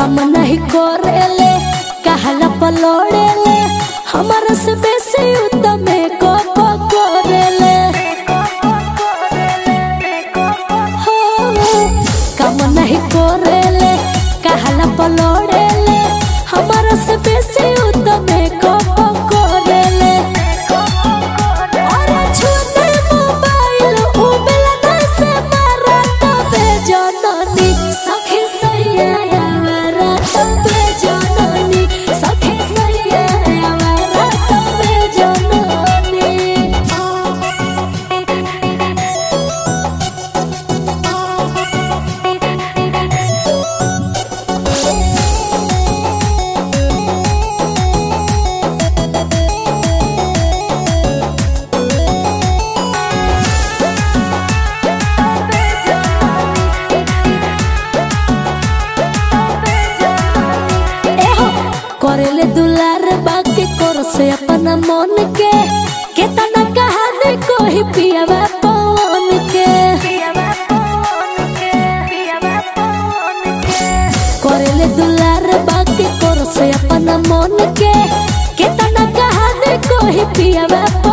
काम नहीं करेले कहला पलोड़ेले हमारा से बेसी उत्तम को पकड़ेले हो काम नहीं करेले कहला पलोड़ेले हमारा से बेसी उत्तम को पकड़ेले अरे छूने मोबाइल उबेला से मारा तबे जननी सखी सैया मारा तबे जननी सखी सैया मारा तबे जननी एहो करेले दुलार बाकी कर से अपना मन के केतना कहानी कोई पियावा पवन के करेले दुलार बाकी कर से अपना मन के केतना कहानी कोई पियावा पवन